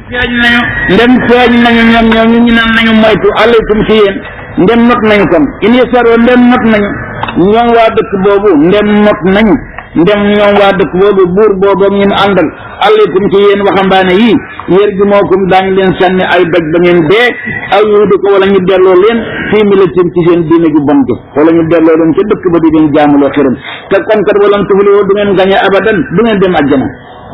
feeñ nañu ndem feeñ nañu ñoom ñoom ñu naan nañu moytu alaykum ci yéen ndem not nañu kon in yasaroo ndem not nañu ñoom waa dëkk boobu ndem not nañu ndem ñoom waa dëkk boobu buur boobu ngeen àndal alaykum ci yéen waxambaane yi yér gi moo kum daañu leen sànni ay doj ba ngeen dee aw yuudu ko wala ñu delloo leen fii milatin ci seen diine ju bon gi wala ñu delloo leen ca dëkk ba di leen jaamuloo xiram te kon kat wala tuflihoo du ngeen gañe abadan du ngeen dem àjjana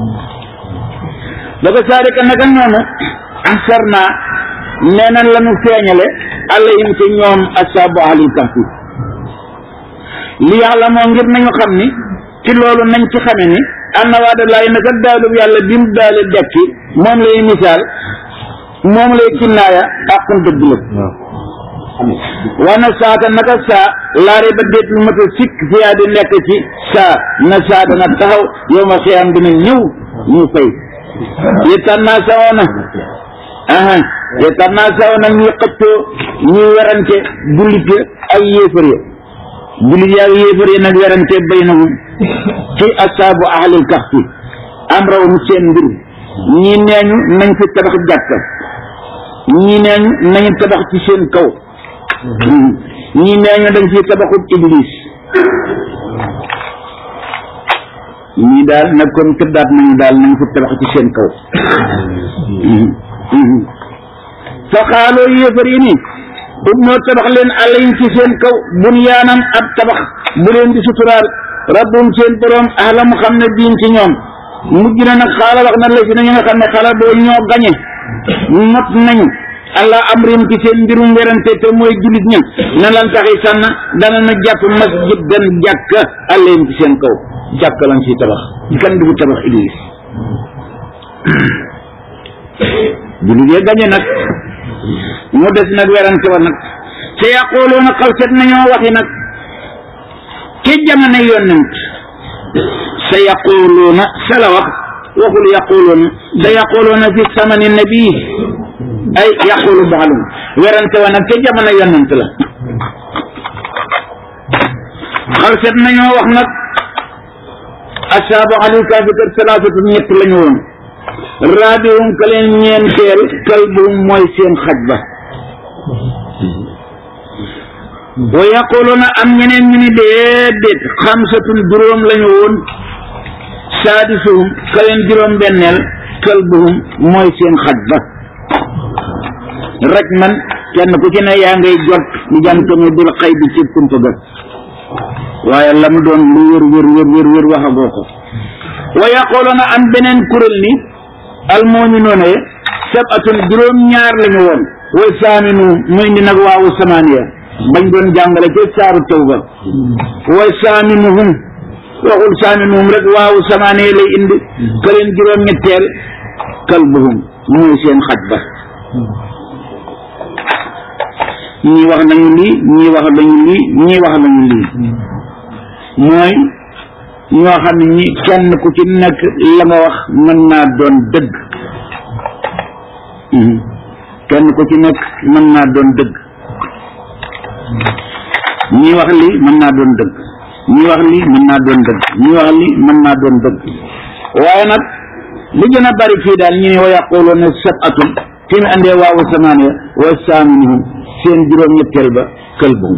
daga saalika naka noonu ansar naa nee nañ la ñu feeñale alayhim ci ñoom asaabu ahlil kahfi li yàlla moo ngir nañu xam ni ci loolu nañ ci xame ni anna waada laay naka daalub yàlla bi mu daale dekki moom lay misaal moom lay kinnaaya àqun dëgg la wana saata naka saa laare ba déet lu mat a sikk fiyaa di nekk ci saa na saa dana taxaw yow ma xiyam dina ñëw ñu fay yetannaa sawoona aha yetannaa sawoona ñuy xëccoo ñuy werante jullit ya ay yéefar ya jullit ya ak yéefar ya nag werante baynahum ci asaabu ahlil kahfi am rawum seen mbir ñii neeñu nañ fi tabax jàkka ñii neeñu nañu tabax ci seen kaw ñii neeñu dañ fi tabaxut iblis ñii daal nag comme tëddaat nañu daal nañ fi tabax ci seen kaw fa xaaloo yéefar yi ni ub noo tabax leen alayhim ci seen kaw bunyaanam ab tabax bu leen di suturaal rabbum seen boroom ahla mu xam ne diin ci ñoom mujj na nag xaala wax na la si nañu nga xam ne xala boo ñoo gañe not nañu allah amrim ci seen mbirum werante te mooy jullit ña na lan taxi sànn dana na jàpp masjid dan jàkka alayhim ci seen kaw jàkka lañ ciy tabax kan du tabax iblis jullit ya gañe nag mu des nag werante wa nag te yaqooloona xalset nañoo waxi nag ci jamono yonent sa yaquluuna sa la wax waxul yaquluuna sa yaquluuna fi samani nabi ay yaqulu baalum werante wa nag ca jamono yonent la xalset nañoo wax nag asaabu alil kaafi kër salaasatu ñett lañu woon raabihum ka leen ñeenteel kalbuhum mooy seen xaj ba wa yaquluuna am ñeneen ñu ni déedéet xamsatun juróom lañu woon saadisuhum ka leen juróom benneel kalbuhum mooy seen xaj ba rek man kenn ku ci ne yaa ngay jot di jantami bil xay bi ci kumpa ga waaye la mu doon lu wér wér wér wér wér waxagoo ko wa yaquluuna am beneen kuréel ni almu'minuuna sabatun juróom ñaar lañu woon wa saaminu mu indi nag waawu samaaniya bañ doon jàngale ca saaru tawba wa saaminuhum waxul saaminuhum rek waawu samaaniya lay indi ka leen juróom ñetteel kalbuhum mooy seen xaj ba ñii wax nañu lii ñii wax nañu lii ñii wax nañu lii mooy ñoo xam ne ñi kenn ku ci nekk la nga wax mën naa doon dëgg kenn ku ci nekk mën naa doon dëgg ñii wax lii mën naa doon dëgg ñii wax lii mën naa doon dëgg ñii wax lii mën naa doon dëgg waaye nag li gën a bari fii daal ñu ne wa yaquluuna sab'atun fi mu andee waawu samaaniya wa saaminuhum seen juróom-ñetteel ba kalbuhum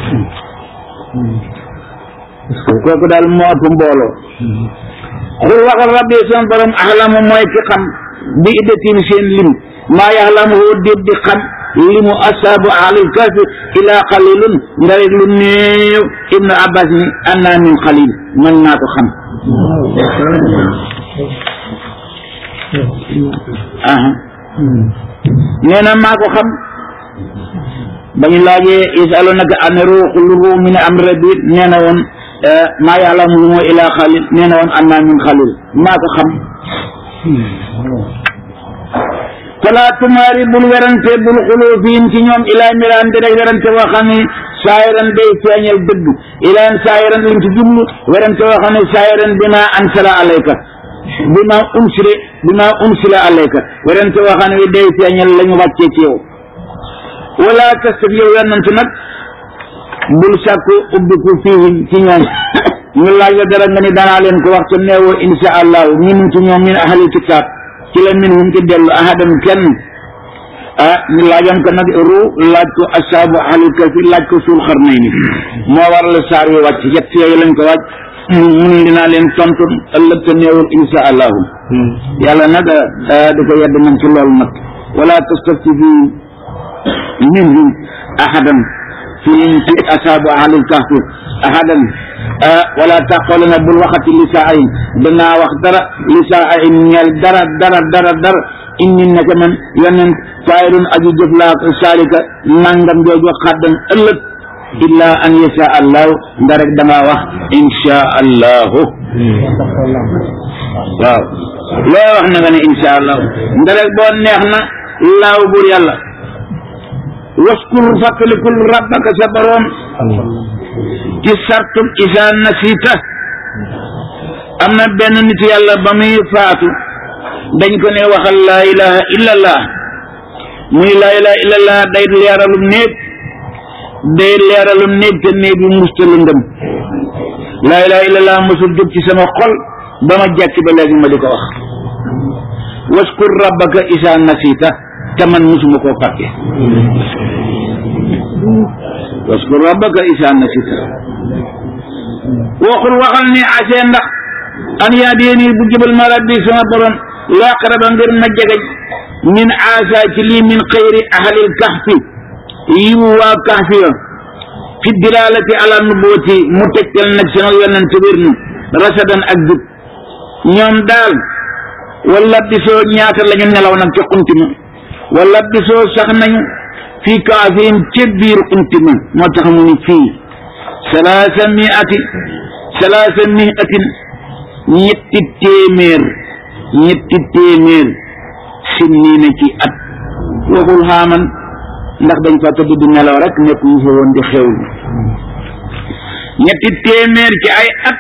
kooku daal moo ëpp mbooloo xul waxal rabbi seen borom axlamu mooy ki xam bi iddatim seen lim maa yaxlamu hoo déet di xam limu asaabu ahlil kahfi ilaa xalilun nga rek lu néew ibnu abbas ni annaa min xalil mën naa ko xam aha nee na maa ko xam bañu laajee yasalunaka an ruuxu min amri rabbi nee na woon maa ya'lamuhu illaa xalil nee na woon annaa min xalil maa ko xam fala tumaari bul werante bul xuloo fiim ci ñoom ilaa miraan di rek werante woo xam ne saayiran day feeñal dëgg ilaan saayiran liñ ci jublu werante woo xam ne saayiran bi ma ansala alayka bi ma unsile bi ma unsila alayka werante woo xam ne day feeñal la ñu wàccee ci yow wala tastaf yow yonent nag bul sàkku ubbiku fiihim ci ñoom ñu laaj la dara nga ni danaa leen ko wax ca neewoo insha allahu ñi ci ñoom min ahli kitaab ci la minhum ci dellu ahadan kenn ah ñu laajoon ko nag ru laaj ko asaabu ahlil kahfi laaj ko suul xarnayni moo waral saar wi wàcc yett yooyu lañ ko wàcc mun dinaa leen tontu ëllëg te néewul insha allahu yàlla nag di ko yedd nañ ci loolu nag wala tastafti fi minhum ahadan fi fi asaabu ahlil kahfi ahadan wala taqooluna bul waxati li saa ayin danaa wax dara li saa ayin ñeel dara dara dara dara inni naka man yonent faayirun aju jëf laa ko saalika nangam jooju xaddan ëllëg illa an yasha allahu nda rek dangaa wax insha allahu waaw loo wax na nga ne insha allahu nda rek boo neex na laaw buur yàlla waskur fàttalikul rabbaka sa boroom ci sartum isa nasita am na benn nit yàlla ba muy faatu dañ ko ne waxal laa ilaha illallah muy laa ilaha illallah day leeralum néeg day leeralum néeg te néeg bi musta lëndëm laa ilaha illallah mosul jóg ci sama xol ba ma jàkk ba léegi ma di ko wax waskur rabbaka isa nasita te man musuma koo fàtte waskur rabbaka isa nasita waxul waxal ni asee ndax an yaadiyeni bu jëbal ma rabbi sama borom laqaraba ngir ma jegeñ min aasa ci lii min xayri ahlil kahfi yiwu waa kahfi yo fi dilalati ala nubuwati mu tegtal nag sama yonent wér ni rasadan ak jub ñoom daal wala bisoo ñaata lañu nelaw nag ca xuntima wala bisoo sax nañu fii kaafihim ca biir xuntima moo tax mu ni fii salaasa miati salaasa miatin ñetti téeméer ñetti téeméer sinniina ci at waxul xaaman ndax dañ fa tëdd di nelaw rek nekk ñu fa woon di xewlu ñetti téeméer ci ay at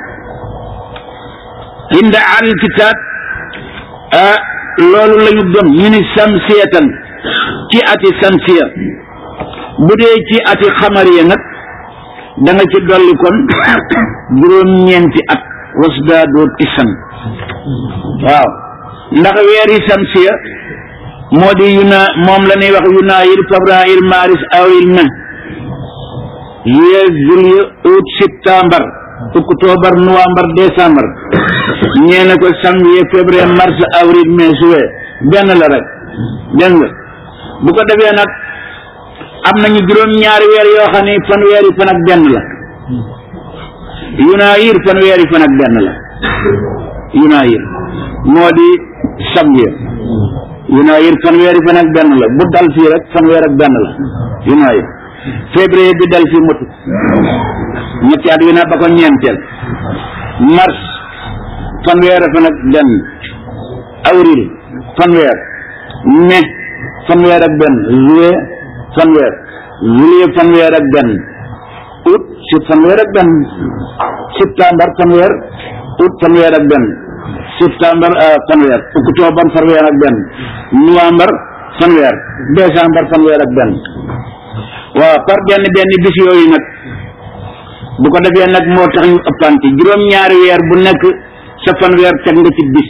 inda al kitaab ah loolu la ñu gëm ñu ni samsiyatan ci ati samsiya bu dee ci ati xamariya nag da nga ci dolli kon juróom-ñeenti at wasdaadoo tisan waaw ndax weeri samsiya moo di yuna moom la ñuy wax yunaayir fabraayir maaris awril mai juillet juillet août septembre octobre novembre décembre ñee na ko janvier février mars avril mai juillet benn la rek dégg nga bu ko defee nag am nañu juróom-ñaari weer yoo xam ne fanweeri fan ak benn la yunaayir fanweeri fan ak benn la yunaayir moo di janvier yunaayir fanweeri fan ak benn la bu dal fii rek fanweer ak benn la yunaayir février bi dal fii motu ñetti at wi na ba ko ñeenteel mars fanweer fan ak benn avril fanweer mai fanweer ak benn juillet fanweer juillet fanweer ak benn août si fanweer ak benn septembre fanweer août fanweer ak benn septembre fanweer octobre fanweer ak benn novembre fanweer décembre fanweer ak benn waaw par benn benn bis yooyu nag bu ko defee nag moo tax ñu ëppante juróom-ñaari weer bu nekk sa fanweer teg nga ci bis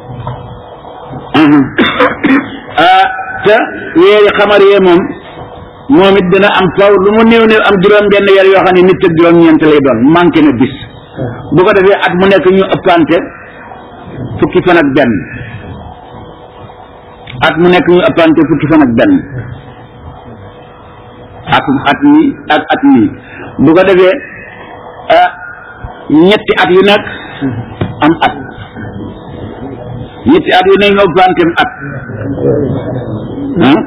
ah te weeri xamar yee moom moom it dina am faw lu mu néew néew am juróom benn weer yoo xam ne nit ak juróom-ñeent lay doon manqué na bis bu ko defee at mu nekk ñu ëppante fukki fan ak benn at mu nekk ñu ëppante fukki fan ak benn at at mi ak at mi bu ko defee ah ñetti at yu nekk am at ñetti at yu nekk nga ëppante at ah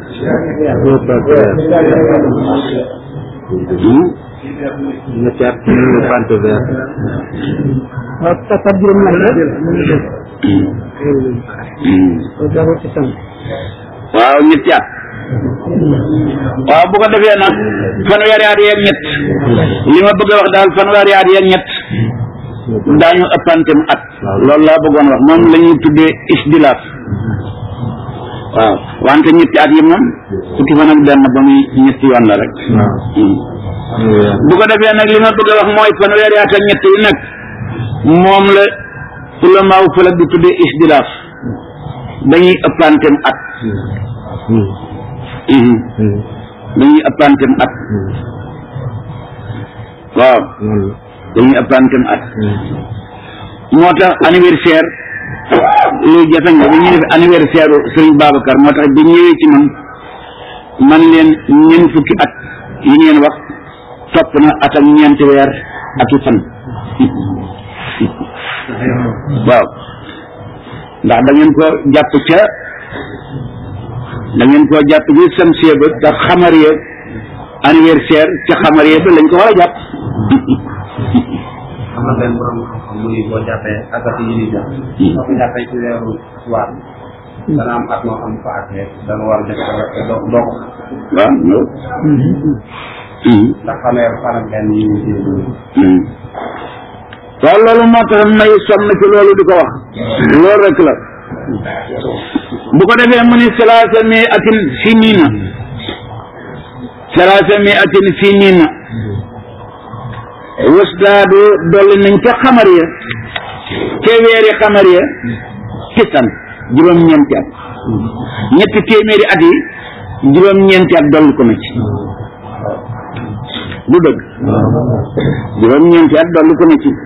ñetti at ñu ëppante weer waaw papa juróom ñaar la dafa ci sam waaw ñetti at waaw bu ko defee nag fanweeri at yeeg ñett li ma bëgg a wax daal fanweeri at yeeg ñett daañu ëppantem at loolu laa bëggoon wax moom la ñuy tuddee isdilaaf waaw wante ñetti at yi moom fukki fan ak benn ba muy ñetti yoon la rek bu ko defee nag li ma bëgg a wax mooy fanweeri at ak ñett yi nag moom la ulamaaw fële di tuddee isdilaaf dañuy ëppantem at Mhm. dañuy ëppantem at waaw dañuy ëppantem at moo tax anniversaire luy jafe nga bi ñuy def anniversaire u Sëriñ Babacar moo tax bi ñëwee ci man man leen ñeent fukki at yi ngeen wax topp na at ak ñeenti weer ak i fan waaw ndax da ngeen ko jàpp ca da ngeen koo jàpp bi samsiya ba te xamariya anniversaire ca xamariya ba lañ ko war a jàpp am na benn borom xam-xam mu ni boo jàppee asaka yi ñuy jox boo ko jàppee ci weeru tubaab dana am at moo xam ko àttee da nga war a def te doo doo ko waaw loolu ndax fanweer fan ak benn yi ñuy jiw waaw loolu moo tax may sonn ci loolu di ko wax loolu rek la bu ko defee mu ni salaasa mi atin sinina salaasa mi atin sinina wasdaadu dolli nañ ca xamar ya ca weeri xamar ya tisan juróom-ñeenti at ñetti téeméeri at yi juróom-ñeenti at dolli ko na ci du dëgg juróom-ñeenti at dolli ko na ci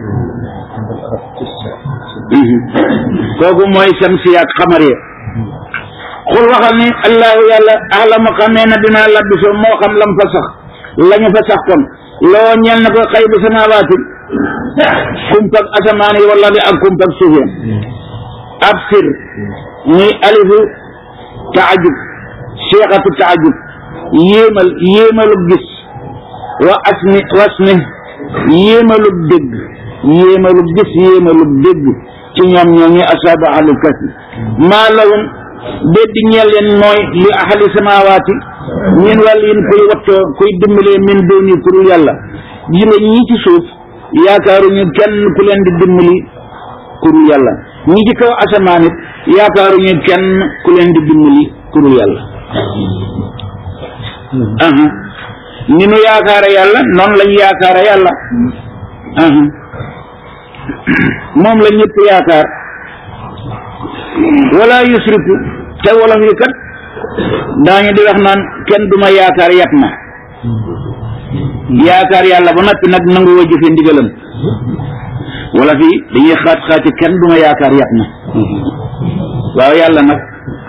kooku mooy samsi ak xamar ya xul waxal ni allahu yàlla axlamu xamee na dina labbisoo moo xam lam fa sax lañu fa sax kon loo ñeel na ko xëy bu samaawaati kumpag asamaan yi wala bi ak kumpag suuf ya ab sir muy alifu taajub seexatu taajub yéemal yéemalub gis wa asmi wasmi yéemalub dégg yéemalub gis yéemalub dégg ci ñoom ñoo ngi asaabu ahlu kasi maa lahum dédd ñeel leen mooy li ahli samaawaati min wàll yin kuy wattoo kuy dimbalee min dooni ku dul yàlla yi nga ñii ci suuf yaakaaruñu kenn ku leen di dimbali ku dul yàlla ñi ci kaw asamaan it yaakaaruñu kenn ku leen di dimbali ku dul yàlla aha ni nu yaakaare yàlla noonu lañ yaakaare yàlla aha moom la ñëpp yaakaar wala yusriku te wolof yi kat daañu di wax naan kenn duma yaakaar yat ma yaakaar yàlla ba noppi nag nangu woo jëfe ndigalam wala fii dañuy xaat xaati kenn duma yaakaar yat ma waaw yàlla nag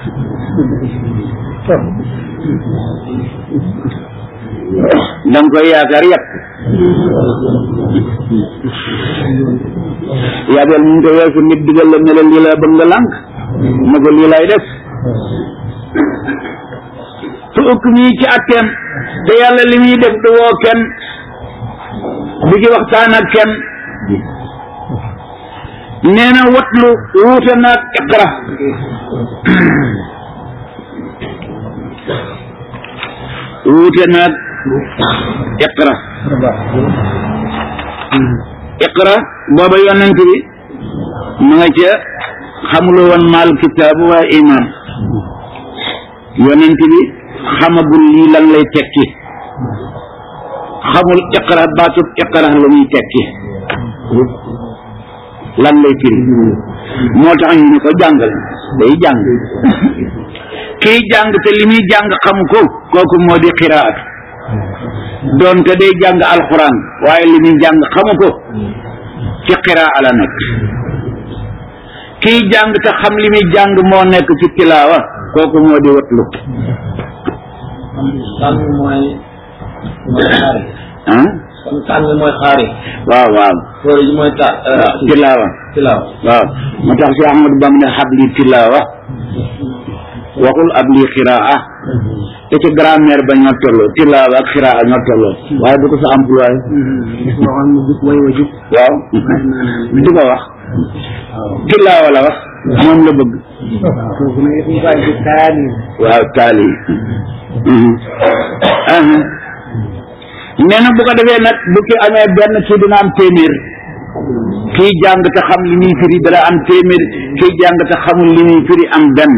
danga koy yaakaar yat yabel mu ngi ko weesu nit digal la ne la lii la bëgg nga lànk ma ko lii lay def su ëkk mii ci atteem te yàlla li muy def du woo kenn du ci waxtaan ak kenn nee na watlu wuute naag iqra wuute naag iqra iqra booba yonent bi mu nga ca xamuloo woon maal kitaabu waa iman yonent bi xamagul lii lan lay tekki xamul iqra baatub iqra la muy tekki lan lay firi moo tax ñu ne ko jàngal day jàng kiy jàng te li muy jàng xamu ko kooku moo di xiraat doonte day jàng alxuraan waaye li muy jàng xamu ko ci xiraa la nekk kiy jàng te xam li muy jàng moo nekk ci tilaawa kooku moo di watlu tànn mooy mooy xaari ah kon tànn mooy xaari waaw waaw fóore ji mooy ta tilaawa tilaaw waaw moo tax si Ahmadu Bam ne xabli tilaawa waxul ab lii xiraa te ci grammaire ba ñoo tolloo tilaawa ak xiraa ñoo tolloo waaye du ko sa employé waxoon mu jub way wa jub waaw du ko wax tilaawa la wax moom la bëgg kooku nag ñu bàyyi ci taani waaw taali nee na bu ko defee nag bu ki amee benn kii dina am téeméer kii jàng te xam li muy firi dana am téeméer kii jàng te xamul li muy firi am benn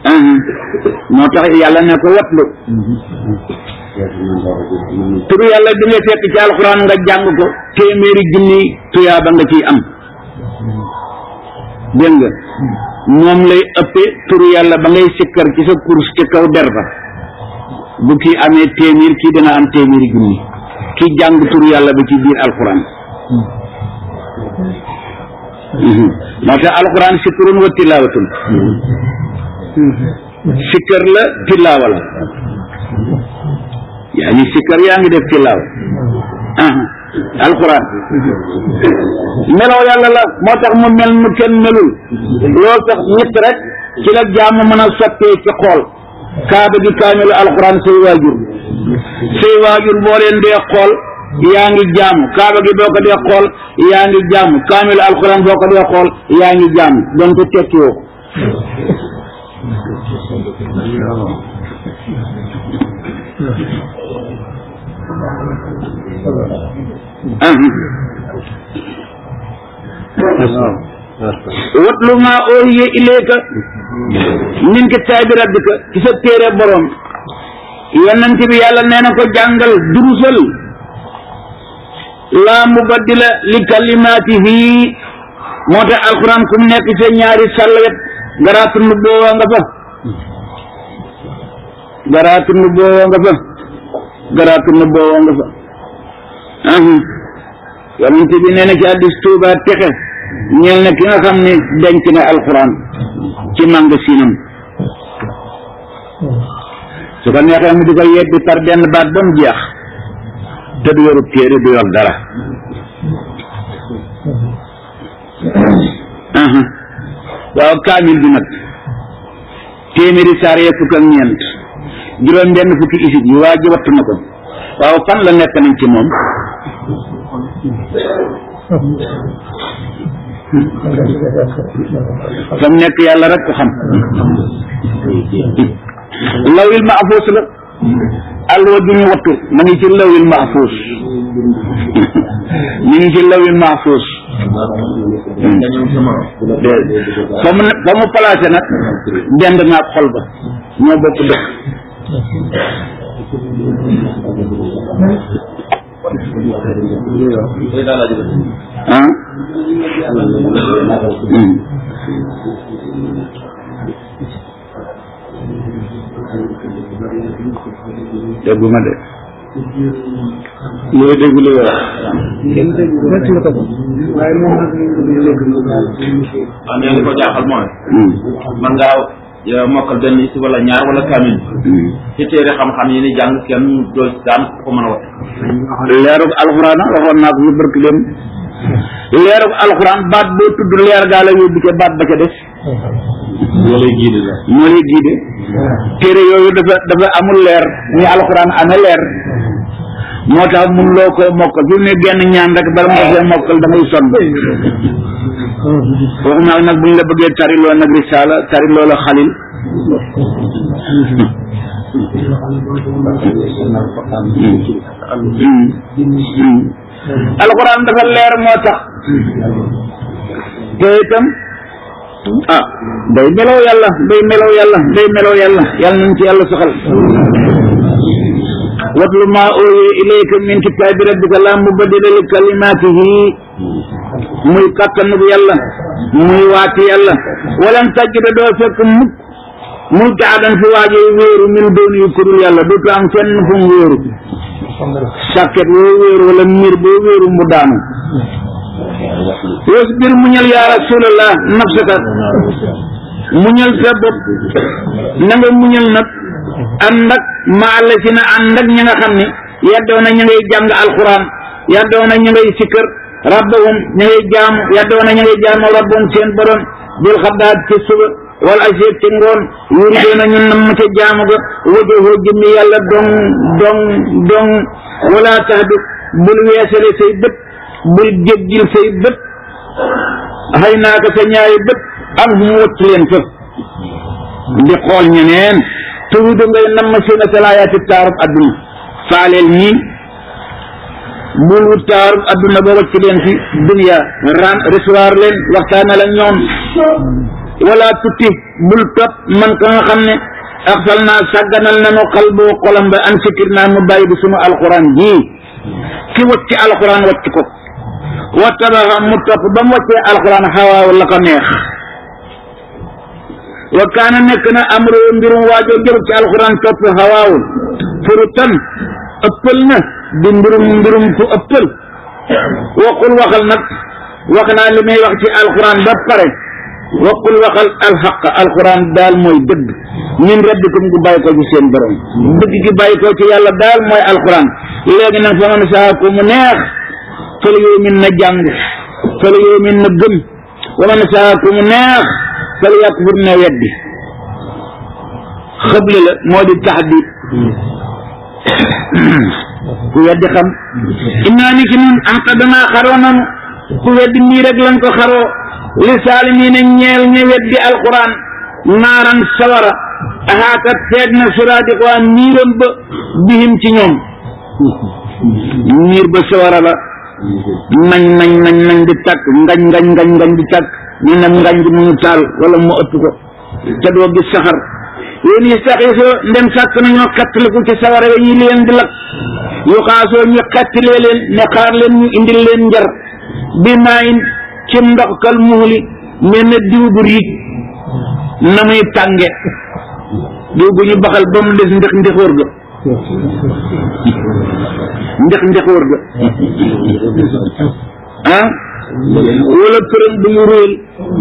uhum. moo tax yàlla ne ko watlu turu yàlla bi nga fekk ci alxuraan nga jàng ko téeméeri junni tuyaaba nga ciy am dégg nga moom lay ëppee turu yàlla ba ngay sikkar ci sa course ci kaw der ba bu kii amee téeméer kii dana am téeméeri junni ki jàng turu yàlla bi ci biir alxuraan Mhm. moo tax alxuraan sikkurun wa tilaawatun sikkar la tilaawa la yaa ngi sikkar yaa ngi def tilaawa aha alxuraan melaw yàlla la moo tax mu mel nu kenn melul loolu tax nit rek ci la jàmm mën a sottee ci xool kaaba gi kaamilu alxuraan say waajur say waajur boo leen dee xool yaa ngi jàmm kaaba gi boo ko dee xool yaa ngi jàmm kaamilu alxuraan boo ko dee xool yaa ngi jàmm donc tekki woo ko watlu ma oohiye ilayka min kitaabi rabbika ci sa téere borom yonent bi yàlla nee na ko jàngal durusal laa mubaddila li kalimaatihi moo tax alquran kum nekk sa ñaari sàllwet garaatu nu boowa nga fa garaatu nu boowa nga fa garaatu nu boowa nga fa ahum yonent bi nee na ci addis tuuba texe ñeel na ki nga xam ne denc na alquran ci magasinam su ko neexee mu di ko yebbi par benn baat ba mu jeex te du yorub téere du yor dara aha waaw kaamil bi nag téeméeri saar yee fukk ak ñeent juróom benn fukki isib yi waa ji wattu na ko waaw fan la nekk nañ ci moom fa mu nekk yàlla rek ko xam lawil mahfuus la alwa ju ñu wattu ma ngi ci lawil mahfuus ñu ngi ci lawil mahfuus fa mu fa mu placé nag dend naag xol ba ñoo bokk dëkk ah dégguma de looy dégg lu wax kenn dégg ko waaye moom nag ñu dégg lu daal waaw mais li ko jaaxal mooy man ngaa yow mokkal benn si wala ñaar wala kaamil ci téere xam-xam yi ni jàng kenn doo daan ko mën a wax leerug alxuraan a waxoon naa ko fi barki dem leerug alxuraan baat boo tudd leer gaa la yóbbu ca baat ba ca des moo lay giide la moo lay giide téere yooyu dafa dafa amul leer ni alxuraan amee leer moo tax mun loo ko mokkal fi mu ne genn ñaan rek bala nga fee mokkal da ngay sonn waxuma nag buñ la bëggee tariloo nag risaala tariloo la xalil alxuraan dafa leer moo tax te itam ah day melow yàlla day melow yàlla day melow yàlla yàlla nañ ci yàlla soxal watlu ma ooye ilayka min kitaabi rabbika la mubaddila li kalimatihi muy kattanu bu yàlla muy waati yàlla walan tajida doo fekk mukk muy taadan fi waaje wéeru min doon yu kurul yàlla dootu am fenn fu mu wéeru sàkket woo wéeru wala miir boo wéeru mu daanu wasbir muñal yaa rasulallah nafsaka muñal sa bopp na nga muñal nag ànd ak maala si na ànd ak ñi nga xam ni yaddoona ña ngay jàng alquran yaddoona ña ngay sikkër rabbahum ña ngay jaamu yaddoona ña ngay jaamu rabbahum seen borom bil xaddaat ci suba wal asiet ci ngoon yuridoona ñu nam ca jaamu ga wajahu jëmmi yàlla dong dong dong wala tahdu bul weesale say bët bul jéggil say bët xëy naa ko sa ñaari bët am mu wacc leen fa di xool ñeneen tuudu ngay namm sina salaayaati taarub adduna faaleel ñii bul wut taarub adduna ba wacc leen fi dunia ran recevoir leen waxtaana la ñoom wala tutti bul topp man ka nga xam ne axsal naa sàgganal nanu xalbu xolam ba an fikir naa mu bàyyi bi sunu alquran jii ki wacci alquran wacc ko wattabaxa mu topp ba mu waccee alquran xawaaw la ko neex wa kaana nekk na amru mbirum waajoo jëru ci alquran topp xawaaw furu tan ëppal na di mbirum mbirum fu ëppal waqul waxal nag wax naa li may wax ci alquran ba pare waqul waxal alxaq alquran daal mooy dëgg min rabbikum gu bàyyi ko ci seen borom dëgg gi bàyyi ko ci yàlla daal mooy alquran léegi nag fa man saa ko mu neex fële yoo min na jàng fële yoo min na gëm wa man saa ko mu neex fële yakfur na weddi xëble la moo di taxdid ku weddi xam innaa ni ki nun anta danaa xaroo nanu ku weddi nii rek lañ ko xaroo li saalimiina ñeel ña weddi alquran naaran sawara axaakat feeg na suraadiqwaa niiram ba bihim ci ñoom niir ba sawara la nañ nañ nañ nañ di tàkk ngañ ngañ ngañ ngañ di tàkk ñu ne ngañ gi mu ngi taal wala mu ëpp ko te doo gis saxar yéen yi sax yi soo ndem sàkk nañoo xettaliku ci sawara yi ñi leen di lakk yu xaasoo ñu xettilee leen ne xaar leen ñu indil leen njar bi maayin ci ndox kal muhli mel na diw bu riig na muy tànge diw bu ñu baxal ba mu des ndex ndexóor ga ndex ndexóor ga ah wala përëm bu ñu róol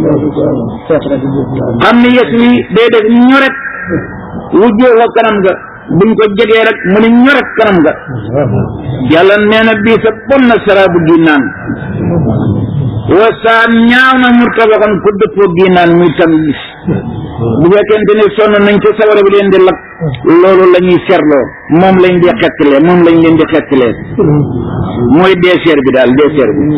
xam ne yes wi day def ñoret wujjoo ko kanam ga buñ ko jegee rek mu ne ñoret kanam ga yàlla nee na bii sa bon na saraabu gi naan wa saa ñaaw na murtabaxan ku dëppoo gi naan muy tam gis bu fekkente ne sonn nañ ci sawara bi leen di lakk loolu la ñuy serloo moom lañ di xettilee moom lañ leen di xettilee mooy dessert bi daal dessert bi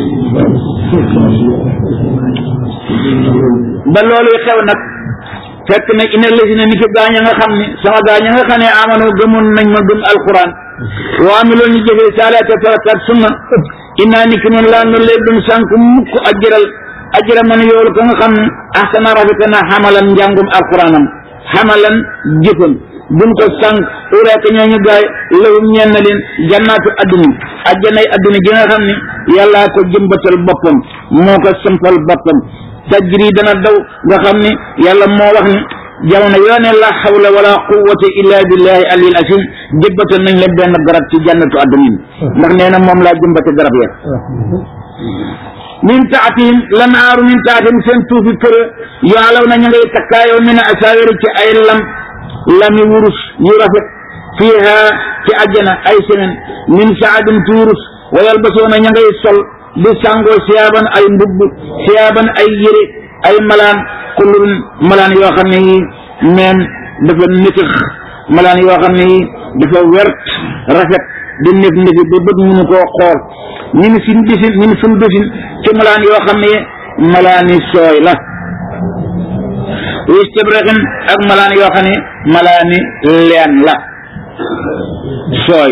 ba loolu xew nag fekk na ina lësi ni ki gaañ a nga xam ne sama gaañ a nga xam ne amano gëmoon nañ ma gëm alquran waa mi loolu ñu jëfee saalaata farataat sunna inaa ni ki noonu laa nu lee dum sànk mukk ajëral ajëra man yoolu ko nga xam ne ahsana rafeta na xamalan njàngum alquranam xamalan jëfam buñ ko sànk ureeka ñooñu gaay lawum ñeen na leen jannaatu adduna ajjanay adduna ji nga xam ne yàllaa ko jëmbatal boppam moo ko sampal boppam tajri dana daw nga xam ne yàlla moo wax ni jamono yoo ne la hawla wala quwwata illa billahi alil asim jëbbatal nañ leen benn garab ci jannatu addunin ndax nee na moom laa jëmbate garab ya min taatihim lanaaru min taatihim seen tuufi kër yaalaw na ñu ngay takkaayoo min asaawiri ci ay lam lami wurus yu rafet fiiha ci àjjana ay semaine min saadin ci wurus wa yalbasoona ña ngay sol di sàngoo siyaaban ay mbubb siyaaban ay yére ay malaan kulun malaan yoo xam ne yi meen dafa nitix malaan yoo xam ne yi dafa wert rafet di nef nefi ba bët mënu koo xool ñu ni sin disin ñu ni sun disin ci malaan yoo xam ne malaani sooy la istibraqin ak malaan yoo xam ne malaani leen la sooy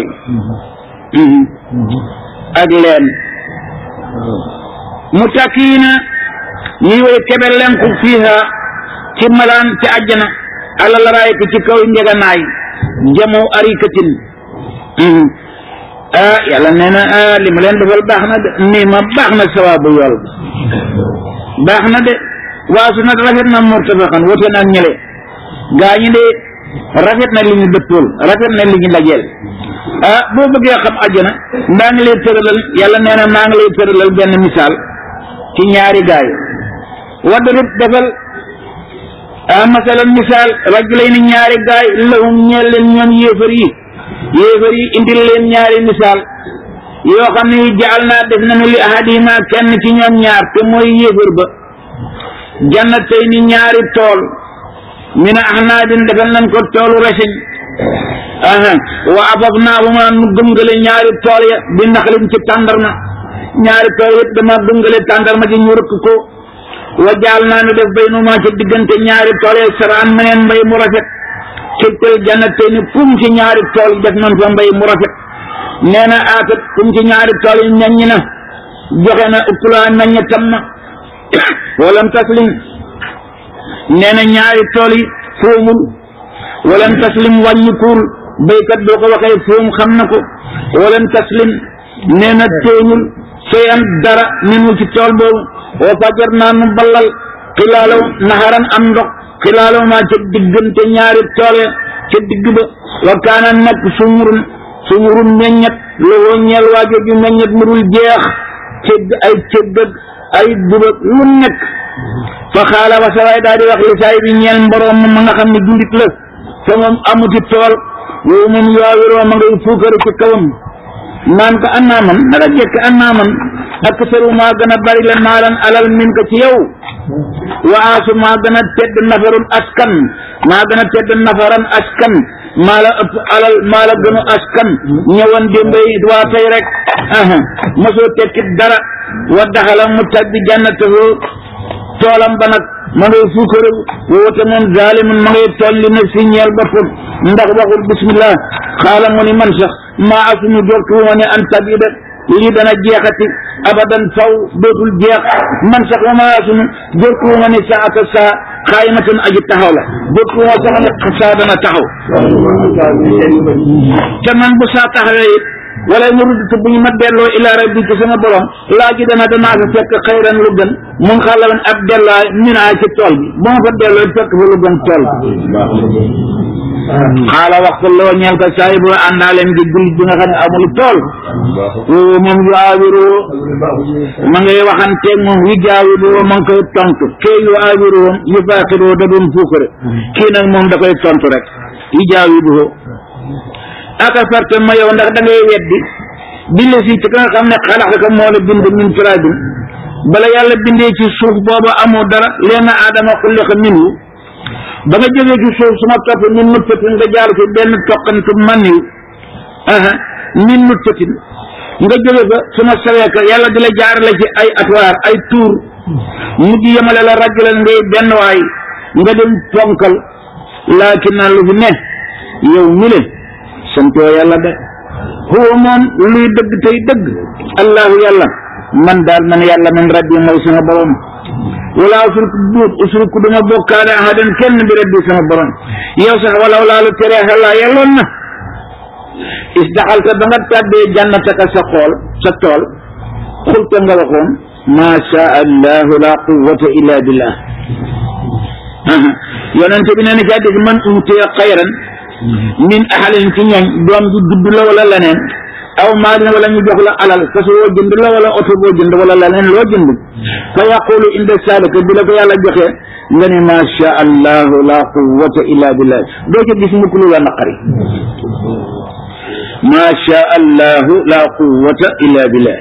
ak leen mu takkiina ñuy woy kebe lenku fiiha ci malaan ci àjjana ala laraay ko ci kaw njeganaay jamoo arikatin ah yàlla nee na ah li ma leen defal baax na de nii ma baax na sawaabu yool baax na de waasu nag rafet na murtafaxan wote na ak ñële gaa ñi de rafet na li ñu dëppool rafet na li ñu dajeel ah boo bëggee xam àjjana ndaa ngi lay tëralal yàlla nee na maa ngi lay tëralal benn misaal ci ñaari gaay wadrib defal ah masalan misaal rajulayni ñaari gaay lahum ñeel leen ñoom yéefar yi yéefar yi indil leen ñaari misaal yoo xam ne jaal naa def nañu li ahadihima kenn ci ñoom ñaar te mooy yéefar ba jannatay ni ñaari tool min ahnaabin defal nañ ko toolu reseñ aha wa abab naa bu ma nu gëmgale ñaari tool ya bi naxlin ci tàndarma ñaari tool yëpp dama gëmgale tàndarma ji ñu rëkk ko wa jaal naa nu def bay nu ma ci diggante ñaari tool ya saraan meneen mbay mu rafet kiltel jannatay ni kum ci ñaari tool def nañ fa mbay mu rafet nee na aatat kum ci ñaari tool yi ñaññi na joxe na ukkulaa nañña tam na walam taslim nee na ñaari tool yi foomul walan taslim wàññikuul béykat boo ko waxee foom xam na ko walan taslim nee na tooñul seyan dara minu ci tool boobu wa fajar naa nu ballal xilaalaw naxaran am ndox xilaalaw maa ca diggante ñaari tool ya ca digg ba wa kaana nekk sumurun sumurun meññet lowoo ñeel waajo ju meññet mu dul jeex cëgg ay cëggëg ay dubag lu nekk fa xaala wa sawaay daal di wax li saay bi ñeel mboroom ma nga xam ne jullit la te moom amuti tool yow moom yaawiroo ma ngay fuukare ci kawam naan ko annaa man naka jekk annaa man ak saru maa gën a bari la maalan alal min ko ci yow waasu maa gën a tedd nafarun askan maa gën a tedd nafaran askan maa la ëpp alal maa la gënu askan ñëwoon démbay waa tey rek aha mosoo tekkit dara wa daxala mu tabbi jannatahu toolam ba nag ma ngay fuukarew woote moom zalimun ma ngay toll li na si ñeel boppam ndax waxul bismillah xaala mu ni man sax maa asunu jortu ma ne an tabida lii dana jeexati abadan faw dootul jeex man sax wa maa asunu jortu ma ne saata saa xaayimatan aji taxaw la jortu ma sax ne saa dana taxaw te man bu saa taxawee it wala mu rudd bu ñu ma delloo ila rabbi ci sama borom laa ji dana danaa fa fekk xayran lu gën mun xalawan ab dellaay ñu naa ci tool bi bu ma fa delloo fekk fa lu gën tool bi xaala wax ko loo ñeel ko saay bu àndaaleem di jullit bi nga xam ne amul tool woo moom yu aawiru ma ngay waxanteeg moom yu jaawiru ma ngi koy tontu kee yu aawiru yu baaxiru da doon fuukare kii nag moom da koy tontu rek yu jaawiru aka farte ma yow ndax da ngay weddi bi la si ci ka nga xam ne xalax ko moo la bind min turaabin bala yàlla bindee ci suuf booba amoo dara leen aadama xulliqa minhu ba nga jógee ci suuf suma topp min nutfatin nga jaar fi benn toqantu maniw aha min nutfatin nga jóge fa suma sawee ko yàlla di la jaarale ci ay atwaar ay tuur mujj yemale la rajulan ngay benn waay nga dem ponkal laakin naa lu fi ne yow mi le santoo yàlla de huwa moom luy dëgg tey dëgg allahu yàlla man daal man yàlla man rabbi mooy sama borom wala usriku duut usriku duma bokkaale ahadan kenn bi rabbi sama borom yow sax walaw laa lu teree xelaa yelloon na is daxalta ba nga tàbbee jannataka sa xool sa tool xulta nga waxoon maa sha allahu la quwwata illa billah yonente bi nee na ci hadis man utiya xayran min ahalin ci ñooñ doom ji judd la wala leneen aw maalin wala ñu jox la alal fas woo jënd la wala oto boo jënd wala leneen loo jënd fa yaqulu inda salika bi la ko yàlla joxee nga ne ma sha allahu la quwwata illa billah doo ca gis mukk lu la naqari ma sha allahu la quwwata illa billah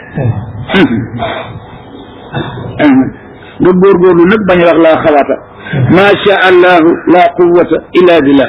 nga góorgóorlu nag bañ wax laa xawaata ma sha allahu la quwwata illa billah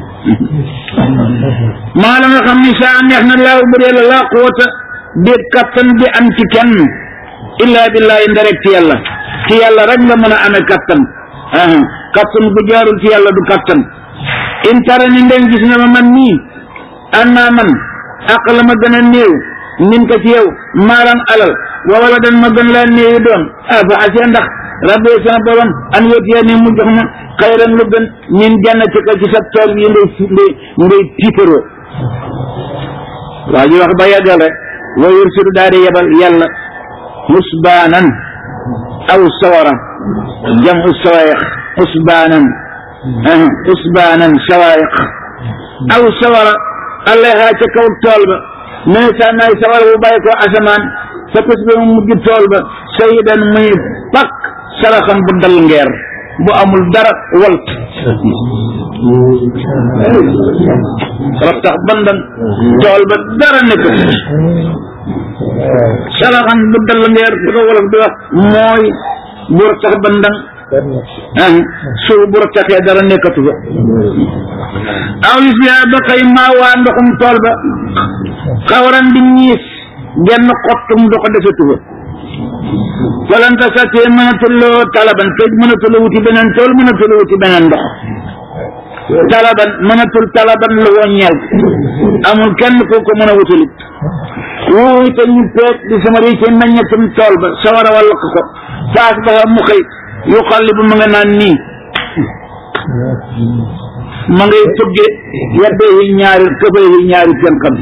maa la nga xam ni saa neex na laaw bu dee la laa quwwata déet kattan bi am ci kenn illaa billaahi nderek ci yàlla ci yàlla rek nga mën a amee kattan aha kattan bu jaarul ci yàlla du kattan in tara ni ndem gis nga ma man nii an naa man àq la ma gën a néew min ko ci yow maalan alal wa wala dan ma gën laa néewi doom ah fa asee ndax rabbi sama borom an yóotiya ni mu jox ma xayran lu gën min jannati ko ci sa tool yi ngay ngay ngay tiitaroo waa ji wax ba yàggal rek wa yursilu daal di yebal yàlla musbaanan aw sawara jam u sawayiq usbaanan usbaanan sawayiq aw sawara allayha ca kaw tool ba mais sa naay sawara bu bàyyi ko asamaan fa tus ba mu mujj tool ba sayidan muy pak saraxan bu dal ngeer bu amul dara walt rattax bandan tool ba dara nekk saraxan bu dal ngeer bu ko wolof di wax mooy bu rattax bandan ah suuf bu rattaxee dara nekkatu fa aw li fiya ba xëy maa waa ndoxum tool ba xawaran di ñiis genn xottum du ko desatu fa falanta satee mënatuloo talaban te mënatuloo wuti beneen tool mënatuloo wuti beneen ndox talaban mënatul talaban la woo ñeel amul kenn ku ko mën a wutalit wuuy te ñu peeg di sama rii ci meññetum tool ba sawara walla ko faas ba mu xëy yu xalli bu mu nga naan nii ma ngay tugge yedde yi ñaari këfe yi ñaari seen xam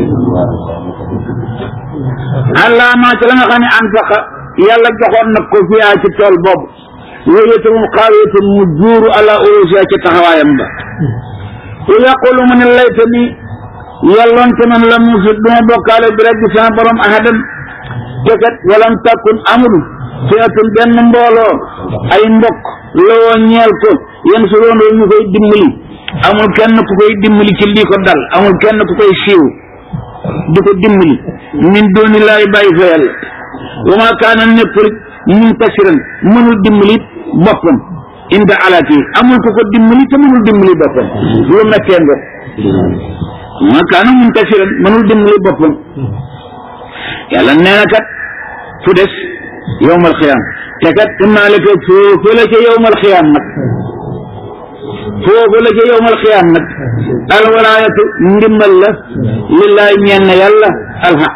allah maa ci la nga xam ne an faqa yàlla joxoon nag ko fiyaa ci tool boobu wéyete moom xaawete mu juuru ala urusiya ci taxawaayam ba u yaqulu mu ne layta ni yàlloon te man la musit duma bokkaale bi rek sama borom ahadan te kat walam takkun amul fiatun benn mbooloo ay mbokk loo ñeel ko yéen su doon ñu koy dimbali amul kenn ku koy dimbali ci lii ko dal amul kenn ku koy siiw di ko dimbali min dooni laay bàyyi fa yàlla wa ma kaana nekkul muntasiran mënul dimbali boppam inda alati amul ku ko dimbali te mënul dimbali boppam lu mettee nga ma kaana muntasiran mënul dimbali boppam yàlla nee na kat fu des yowmal xiyaam te kat naa la ko foofu la ca yowmal xiyaam nag foofu la ca yowmal xiyaam nag alwalaayatu ndimbal la lillaay ñeen na yàlla alxaq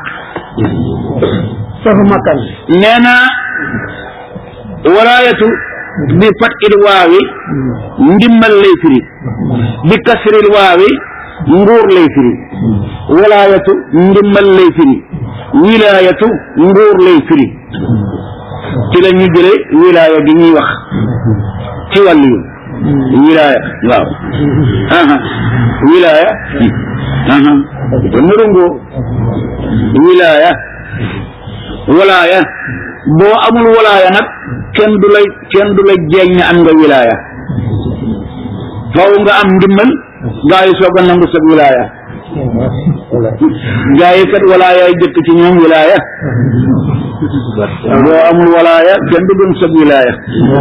safu makkan nee na walaayatu bi fat il waawi ndimbal lay firi bi kasril waawi nguur lay firi walaayatu ndimbal lay firi wilaayatu nguur lay firi ci la ñu jële wilaaya gi ñuy wax ci wàllu yi wilaaya waaw aha wilaaya aha te nurungoo wilaaya walaaya boo amul walaaya nag kenn du lay kenn du la jeeñ ne am nga wilaaya faw nga am ndimbal gaa yi soog a nangu sa wilaaya gaa yi kat walaaya yi jëkk ci ñoom wilaaya boo amul walaaya kenn du doon sa wilaaya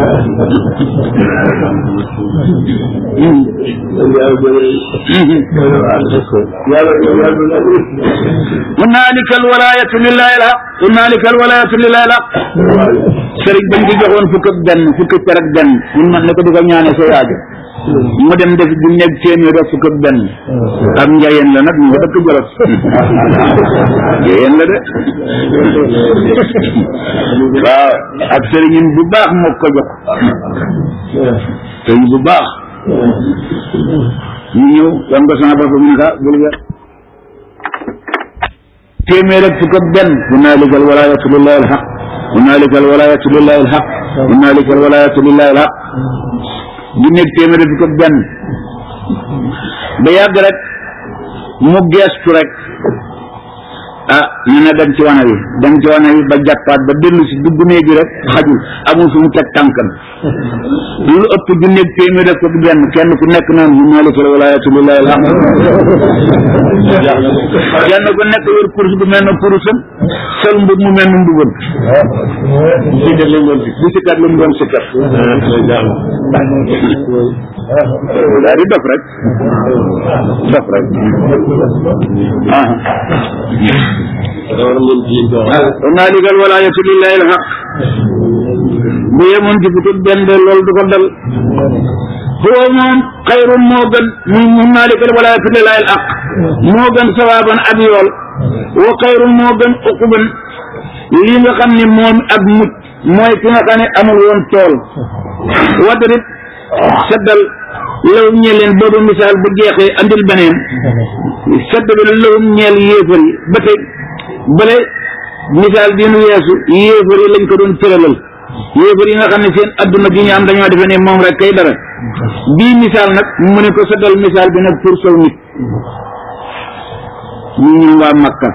hunaalika alwalaayatu lillahi alhaq hunaalika alwalaayatu lillahi alhaq sëriñ bañ ko joxoon fukk ak benn fukk ak ak benn mun man ne ko di ko ñaane sa yaajo mu dem def du nekk téeméer ak fukk ak benn ak njayeen la nag ñu nga dëkk jolof njayeen la de waaw ak sëriñin bu baax moo ko jox sëriñ bu baax ñu ñëw wan ko sama bopp mun ka bul nga téeméer ak fukk ak benn hunaalika alwalaayatu lillahi alhaq hunaalika alwalaayatu lillahi alhaq hunaalika alwalaayatu lillahi alhaq di nekk téeméer fukk ak benn ba yàgg rek mu geestu rek ah ñu ne dem ci wana wi dem ci wana wi ba jàppaat ba dellu si dugg néeg bi rek xajul amul fu mu teg tànkam lu ëpp ju nekk téeméer fukk ak benn kenn ku nekk naan mu maalikal walaayatu lillahi alhamd kenn ku nekk yor kurus bu mel ne kurusam sol mbub mu mel ne mbubam si kat lu mu doon si kat lu mu doon si kat daal di dof rek dof rek ah hunaalika alwalaayatu lillahi alhaq bu yemoon ci fukk benn de loolu du ko dal huwa moom xayrun moo gën mu hunaalika alwalaayatu lillahi alhaq moo gën sawaaban ab yool wa xayrun moo gën uquban lii nga xam ne moom ak mucc mooy ki nga xam ne amul woon tool wadrib seddal lawum ñeel leen boobu misaal bu jeexee andil beneen seddal lawum ñeel yéefar yi ba tey bële misaal bi nu weesu yéefar yi lañ ko doon tëralal yéefar yi nga xam ne seen adduna gi ñu am dañoo defe ne moom rek kay dara bii misaal nag mu ne ko seddal misaal bi nag pour sow nit ñu ñun waa Makka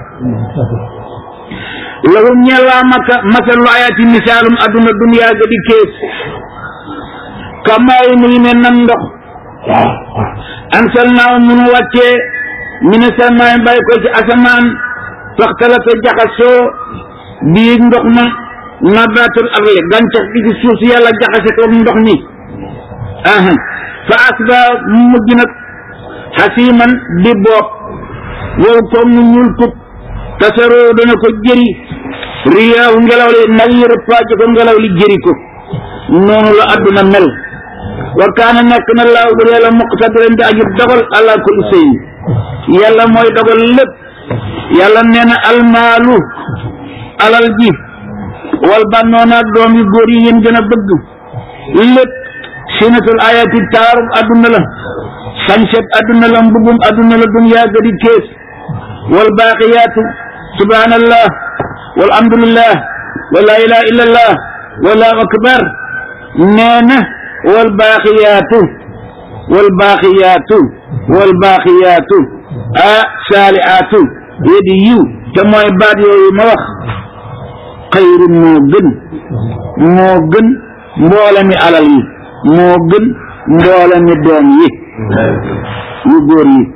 lahum ñeel waa Makka masalu ayaati misaalum adduna duniyaa ga di kees kamaayi mu ngi mel nan ndox ansal naaw munu wàccee mine salmaay bàyyi ko ci asamaan faxtalata jaxasoo bii ndox ma nabaatul ardi gàncax gi ci suuf si yàlla jaxase ko ndox mi aha fa asba mujj nag xasiman di bopp wow koom nu ñuul kub tasaroo dana ko jëri riyaahu ngelaw li nag yi rëppaaje ko ngelaw li jëri ko noonu la adduna mel wa kaana nekk na laaw bu yàlla muqtadiran di aji dogal ala kulli shay yàlla mooy dogal lépp yàlla nee na almaalu alal ji wal bannoona doom yu góor yi yéen gën a bëgg lépp sinatul ayati taarub adduna la sañset adduna la mbubum adduna la duniyaa gadi kees wal baaqiyaatu subhanallah walhamdulillah wa la ilaha illa allah wallahu akbar nee na wal baaqiyaatu wal baaqiyaatu wal baaqiyaatu ah saalihaatu yedi yiw te mooy baat yooyu ma wax xayrun moo gën moo gën mboole mi alal yi moo gën mboole mi doom yi yu góor yi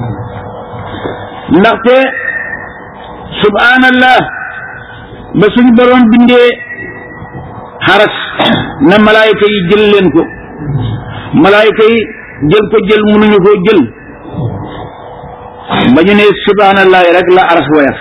ndaxte subhanallah ba suñ boroom bindee xaras na malaayka yi jël leen ko malaayka yi jël ko jël mënuñu koo jël ba ñu ne subhanallah rek la aras woyaf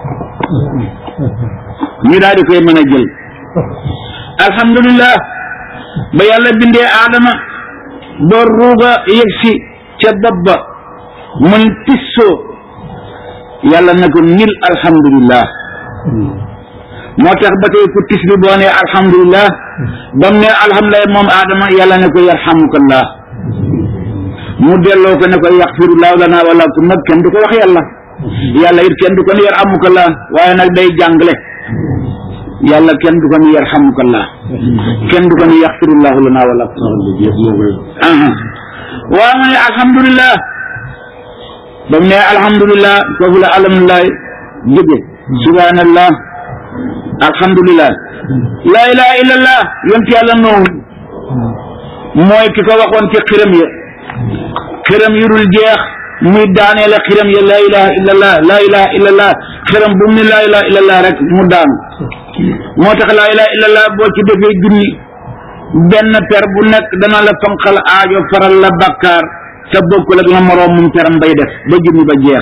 ñu daal di koy mën a jël alhamdulillah ba yàlla bindee aadama door ruuga yëg si ca bopp ba mun tissoo yàlla na ko nil alhamdulillah moo tax ba tey ku tis bi boo nee alhamdulillah ba mu ne alhamdulillah moom aadama yàlla ne ko yarhamukallah mu delloo ko ne ko yaxfirullahu lana wala kum nag kenn du ko wax yàlla yàlla it kenn du ko ne yarhamukallah waaye nag day jàngale yàlla kenn du ko ne yarhamukallah kenn du ko ne yaxfirullahu lana wala kum aha waaw ma ne alhamdulillah ba mu ne alhamdulillah foofu la alhamdulillah jóge subhanallah alhamdulillah la ilaha illallah yonent yàlla noonu mooy ki ko waxoon ci xiram ya xiram yu dul jeex muy daanee la xiram ya la ilaha illallah la ilaha illallah xiram bu mu ne la ilaha illallah rek mu daanu moo tax la ilaha illallah boo ci defee junni benn per bu nekk dana la fanqal aajo faral la bakkaar te bokkul ak la moroom mum peram bay def ba junni ba jeex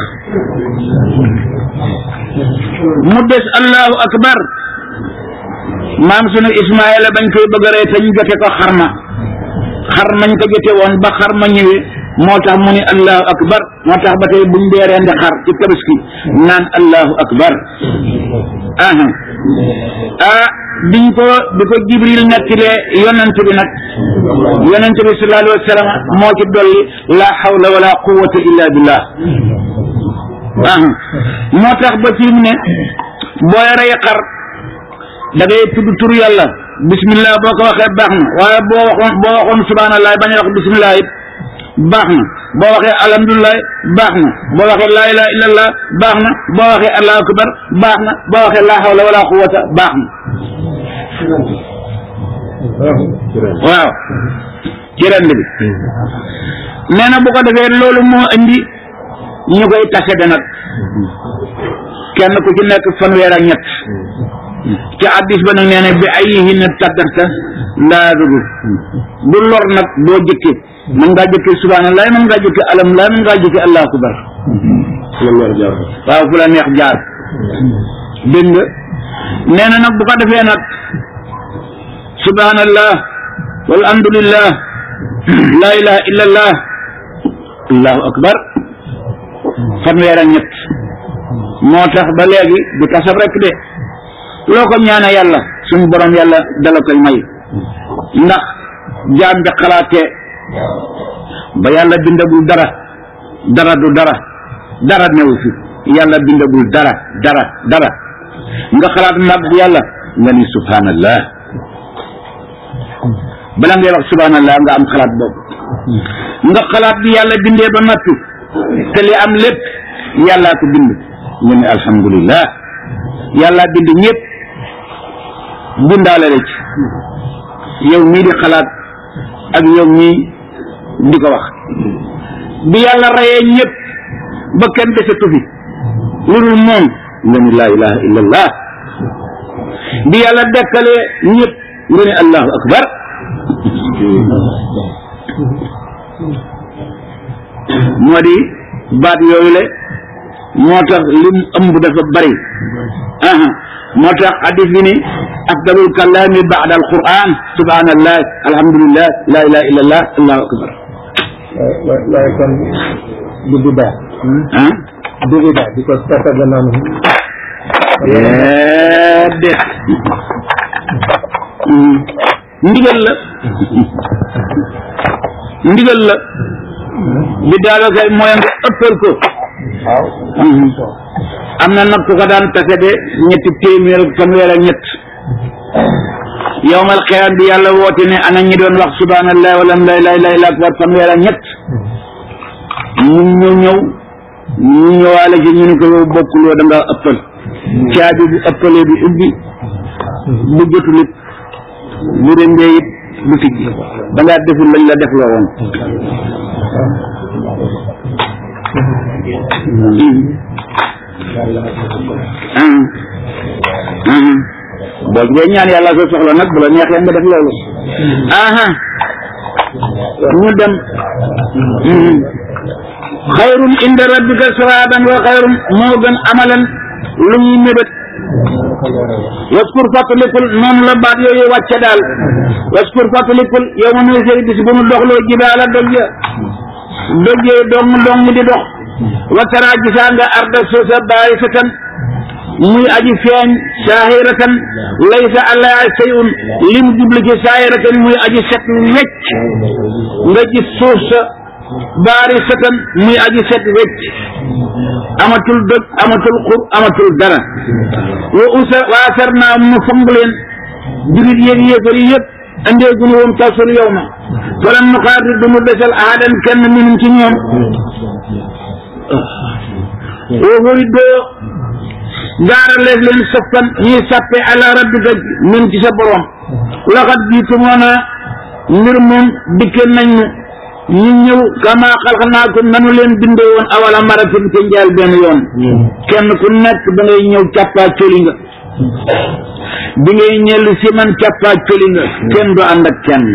mu des allahu akbar maam sunu ismaila bañ koy bëgg a rey te ñu jote ko xarma xar mañ ko jote woon ba xarma ñëwee moo tax mu ni allahu akbar moo tax ba tey buñ dee rendi xar ci tabaski naan allahu akbar aha ah biñ ko bi ko jibril nettilee yonent bi nag yonent bi sallallahu alayhi wa sallam moo ci dolli la hawla wala quwwata illa billah aha moo tax ba fii mu ne booy rey xar da ngay tudd tur yàlla bismillah boo ko waxee baax na waaye boo waxoon boo waxoon subhanallah bañ a wax bismillah it baax na boo waxee alhamdulilah baax na boo waxee laa ilaha illallah baax na boo waxee allahu akbar baax na boo waxee laa hawla wala quwwata baax na waaw ci rend bi nee na bu ko defee loolu moo indi ñu koy tase de nag kenn ku ci nekk fanweer ak ñett ci addis ba nag nee na bi ay yi na tàggarta laa dugg bu lor nag boo jëkkee mën ngaa jëkkee subhanallah mën ngaa jëkkee alhamdulilah mën ngaa jëkkee allahu akbar waaw fu la neex jaar dégg nga nee na nag bu ko defee nag subhanallah walhamdulillah la ilaha illallah allahu akbar fanweer ak ñett moo tax ba léegi du kasab rek de loo ko ñaane yàlla suñu borom yàlla dala koy may ndax jaam bi xalaatee ba yàlla bindagul dara dara du dara dara newu fi yàlla bindagul dara dara dara nga xalaat mag yàlla nga ni subhanallah bala ngay wax subhanallah nga am xalaat boobu nga xalaat bi yàlla bindee ba noppi te li am lépp yàllaa ko bind nga ni alhamdulillah yàllaa bind ñëpp bindaale la ci yow mii di xalaat ak yow mii di ko wax bi yàlla rayee ñëpp ba kenn desatu fi lu dul moom nga ni laa ilaha illa allah bi yàlla dekkalee ñëpp nga ni allahu akbar moo di baat yooyu le moo tax lim ëmb dafa bari aha moo tax hadis bi ni afdalul kalaami baada alquran subhanallah alhamdulillah la ilaha illa allah allahu akbar waaye kon du bidaa ah du bidaa di ko tataga noonu déedéet ndigal la ndigal la bi daalo kay mooy nga ëppal ko am na nag ku ko daan tase de ñetti téeméer ak fanweer ak ñett yowmal xiyaam bi yàlla woote ne ana ñi doon wax subhanallah wala la ilaha illa akbar fanweer ak ñett ñu ñu ñëw ñu ñëwaale ci ñu ne ko yow bokkuloo da nga ëppal caabi bu ëppalee bi ubbi bu jotul it bu dee it du tijji da ngaa deful lañ la def loo woon boo ngay ñaan yàlla sa soxla nag bu la neexee nga def loolu aha ñu dem xayrun inda rabbika sawaban wa xayrun moo gën amalan lu ñuy mébét waskur fàttalikul noonu la baat yooyu wàcce daal waskur fàttalikul yow ma nuy sey bis bu nu doxloo jibaala doj ya doj yooyu dong dong di dox watara gisaa nga arda suusa baari satan muy aji feeñ saahiratan laysa alaa sayun lim jubli ci saahiratan muy aji set wecc nga gis suuf sa baari satan muy aji set wecc amatul dëg amatul xur amatul dara wa usa waasar naa mu fang leen jurit yéeg yéefar yi yëpp andeegunu woon tasul yow ma falan nu xaar du mu desal ahadan kenn minum ci ñoom woofuy doo gaaraleef leen saffan ñuy sàppe ala rabbika min ci sa borom laxat jiitu moona mbir moom dikke nañ nu ñu ñëw kama xalxanaakum nanu leen bindee woon awala maratin te njaal benn yoon kenn ku nekk da ngay ñëw càppaa coli nga bi ngay ñellu si man càppaa coli nga kenn du ànd ak kenn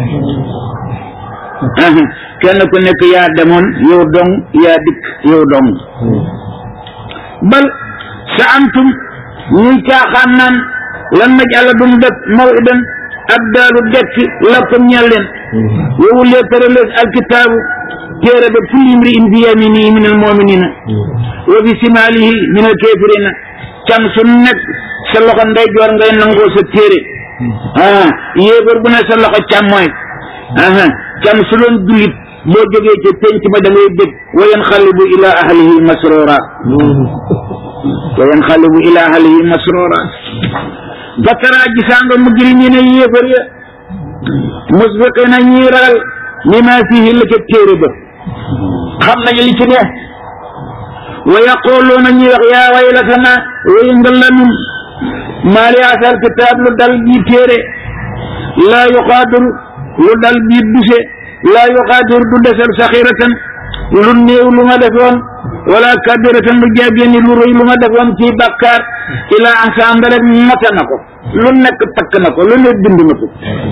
kenn ku nekk yaa demoon yow dong yaa dikk yow dong bal sa antum ñuy caaxaan naan lan naj àlla dum def mawidan ab daalu dekk lakum ñel leen wowu lee tëralees alkitaabu téere ba kulli imri in fi yaminihi min almuminina wa fi simaalihi min alkafirina can su nekk sa loxo ndeyjoor ngay nangoo sa téere ah yéefar bu ne sa loxo càmmooy aha can su doon jullit boo jógee ca penc ba da ngay dégg wa yanxalibu ila ahlihi masrura wa yanxalibu ila ahlihi masrura fatara gisaa nga mujrimina yéefar ya musbiqina ñuy ragal lima fihi la ca téere ba xam nañu li ci ne wa yaquluuna ñuy wax yaa waylatana way nga lanun maa li asal kitaab lu dal bi téere laa yuqaadiru lu dal bi duse laa yuqaadiru du desal saxiratan lu néew lu ma defoon wala kabiratan lu jaabeen lu rëy lu ma defoon ci bàkkaar ila ansanda rek mata na ko lu nekk takk na ko lu ne bind na ko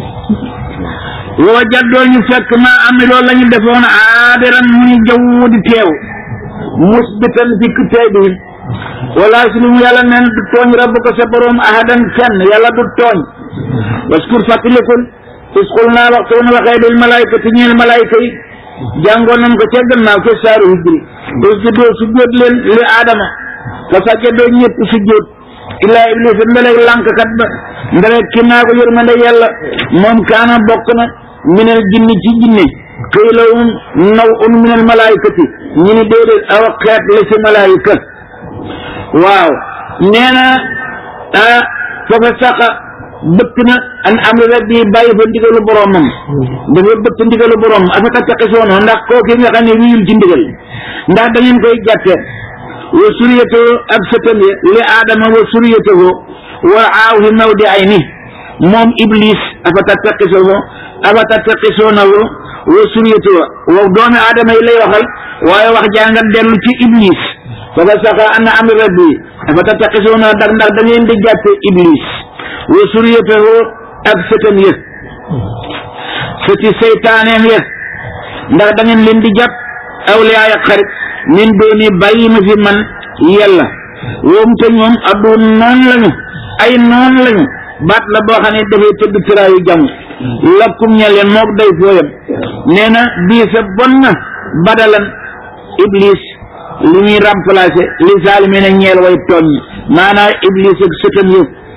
woo jaddoo ñu fekk ma am loolu la ñu defoon aadiran mu ñu jaww di teew musbitan fi kitaabihim wala sunu yàlla neen du tooñ rabbu ko sa borom ahadan kenn yàlla du tooñ waskur fàttalikul is xul naa waxtu woon waxee bil malaykati ñeel malayka yi jàngoon nañ ko ca gannaaw ca saaru hijri usjudoo sujjóot leen li aadama fa sajjadoo ñëpp sujjóot illaa iblis mbelek lànkkat ba mbelek ki naa ko yërmande yàlla moom kaana bokk na minal jinni ci jinne xëy la um naw un minal malaykati ñu ni déedéet aw xeet la ci malayka waaw nee na ah foofa saxa bëtt na an am rabbi bàyyi fa ndigalu boromam dafa bëtt ndigalu boromam afaka taqisoon ndax kooki nga xam ne wiyul ci ndigal ndax da ngeen koy jàtte wa suriyatoo ak sëtam ya li aadama wa suriyatoo wa aawhi mawdi ay ni moom iblis afata taqisoo afata taqisoonahu wa suriyatoo wa doomi aadama yi lay waxal waaye wax jànga dellu ci iblis faka saxa an am rabbi afata taqisoona ndax ndax da ngeen di jàtte iblis wa suriyatahu ak sëtam ya sëti seytaaneem ya ndax da ngeen leen di jàpp awliyaay ak xarit min dooni bàyyi ma fi man yàlla woom te ñoom addu noon lañu ay noon lañu baat la boo xam ne dafay tëgg tiraayu jàmm lakkum ña leen mook day fooyam nee na bii sa bon na badalan iblis li ñuy remplacer li saalimi na ñeel way tooñ maanaam iblis ak sëtam yëpp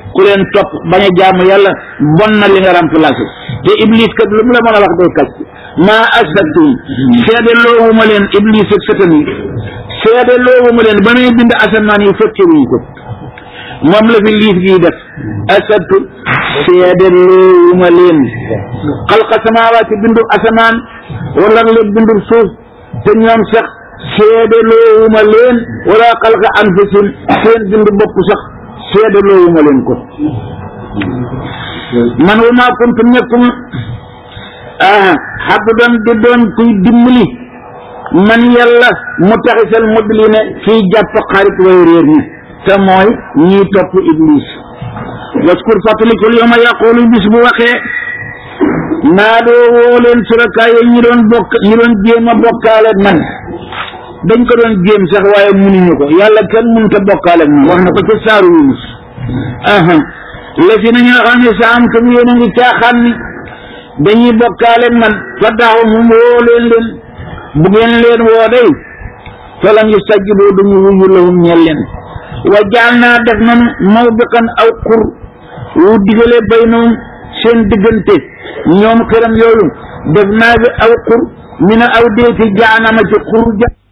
ku leen topp bañ a jaamu yàlla bon na li nga remplacé te iblis kat lu mu la mën a wax day kàcc maa astaktum seede loowuma leen iblis ak satan yi seede loowuma leen ba may bind asamaan yi fekke wuñu ko moom la fi liif gii def asabtu seede loowuma leen xalqa samaawaati bindu asamaan wala la bindu suuf te ñoom sax seede loowuma leen wala xalqa anfusin seen bindu bopp sax seede loowuma leen ko man wa maa kuntu nekkum ah xabdu doon di doon kuy dimbali man yàlla mu taxisal mudline fii jàpp xarit way réer ñi te mooy ñiy topp iblis waskur fàttalikul yawma yaqulu bis bu waxee naa doo woo leen surakaay yi ñi doon bokk ñi doon jéem a bokkaale man dañ ko doon jéem sax waaye munuñu ko yàlla kenn mënut a bokkaale ak man wax na ko ca saaru Yunus aha la fi na ñoo xam ne sa am tam yéen a ngi caaxaan ni dañuy bokkaale ak man fa taxaw mu woo leen leen bu ngeen leen woo day falam yu sajjiboo duñu wuyu lahum ñeel leen wa jaal naa def nanu mawbiqan aw xur wu digale baynahum seen diggante ñoom këram yooyu def naa bi aw xur mi ne aw deeti jaanama ci xur ja